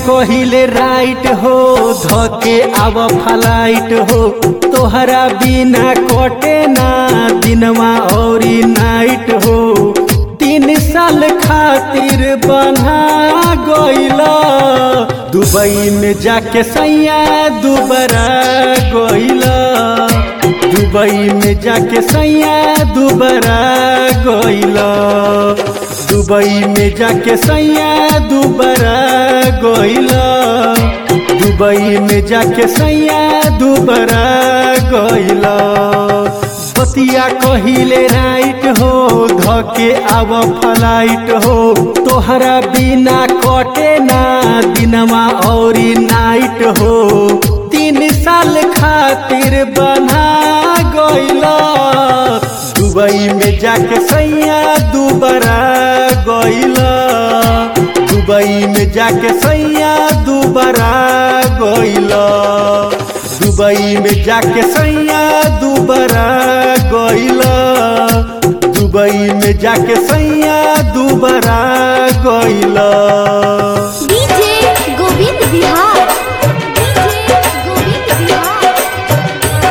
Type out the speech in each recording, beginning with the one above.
कहिले राइट हो धके आव फ्लाइट हो तोहरा बिना कटे ना दिनवा और नाइट हो तीन साल खातिर बना गइला दुबई में जाके सैया दुबारा गइला दुबई में जाके सैया दुबारा गइला दुबई में जाके सैया दुबारा गइला दुबई में जाके सैया दुबारा गइला बतिया कहिले राइट हो धके आव फ्लाइट हो तोहरा बिना कटे ना दिनवा और नाइट हो तीन साल खातिर बना गइला दुबई में जाके सैया दुबारा गइला दुबई में जाके सैया दुबारा गइला दुबई में जाके सैया दुबारा गइला दुबई में जाके सैया दुबारा गइला DJ Govind Bihar DJ Govind Bihar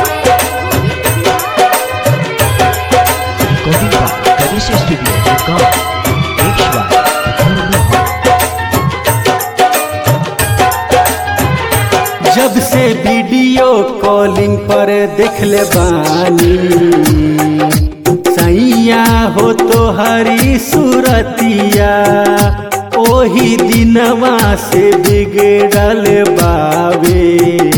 Recording by Ganesh Studio, Gurgaon. Mixed by Guru Hall. जब से वीडियो कॉलिंग पर देख ले बानी सैया हो तो हरी सूरतिया ओही दिनवा से बिगड़ल बावे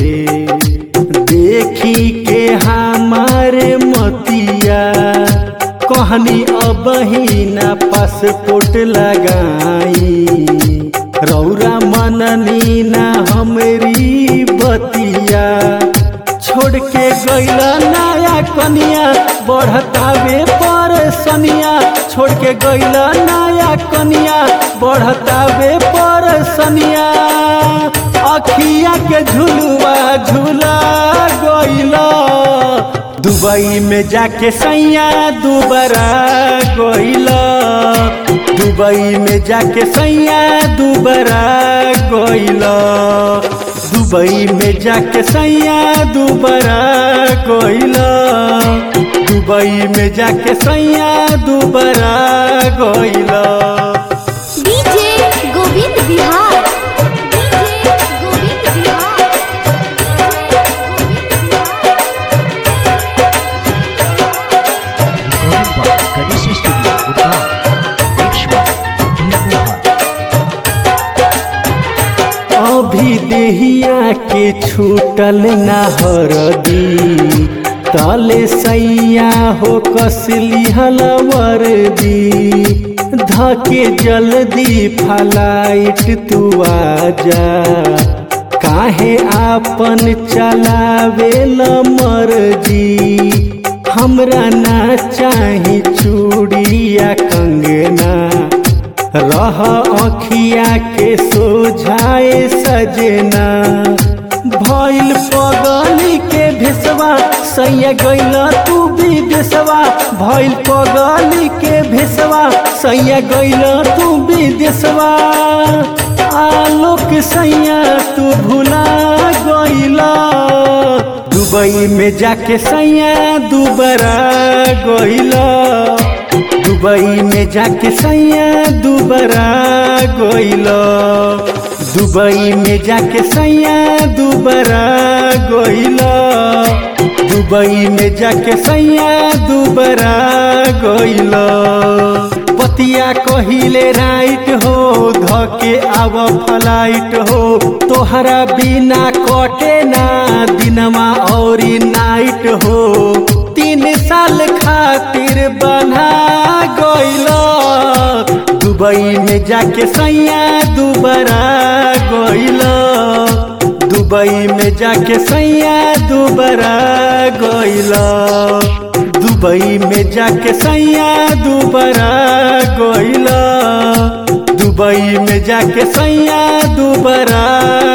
देखी के हमारे मतिया कहनी अब ही ना पासपोर्ट लगाई रौरा मननी ना हमरी बतिया छोड़ के गैला नया कनिया बढ़तावे पर सनिया छोड़ के गैला नया कनिया बढ़तावे पर सनिया अखिया के झुलुआ झूला गैला दुबई में जाके सैया दुबारा गइला दुबई में जाके सैया दुबारा गइला दुबई में जाके सैया दुबारा गइला दुबई में जाके सैया दुबारा गइला DJ Govind Bihar DJ Govind Bihar Recording by Ganesh Studio, Gurgaon. Mixed by Guru Hall. अभी देहिया के छूटल ना हरदी तले सैया हो कसली हलवर दी धके जल्दी फलाइट तू आजा काहे आपन चलावे मर्जी हमरा ना चाही चूड़िया कंगना रह अखिया के सोझाए सजना भइल पगली के भेसवा सैया गैला तू भी देसवा भइल पगली के भेसवा सैया गैला तू भी देसवा आलोक सैया तू भुला गैला दुबई में जाके सैया दुबारा गइला दुबई में जाके सैया दुबारा गइला दुबई में जाके सैया दुबारा गइला दुबई में जाके सैया दुबारा गइला पतिया कहिले राइट हो धके आव फ्लाइट हो तोहरा बिना कटे ना दिनवा और नाइट हो तीन साल खातिर बना गइला दुबई में जाके सैया दुबारा गइला दुबई में जाके सैया दुबारा गइला दुबई में जाके सैया दुबारा गइला दुबई में जाके सैया दुबारा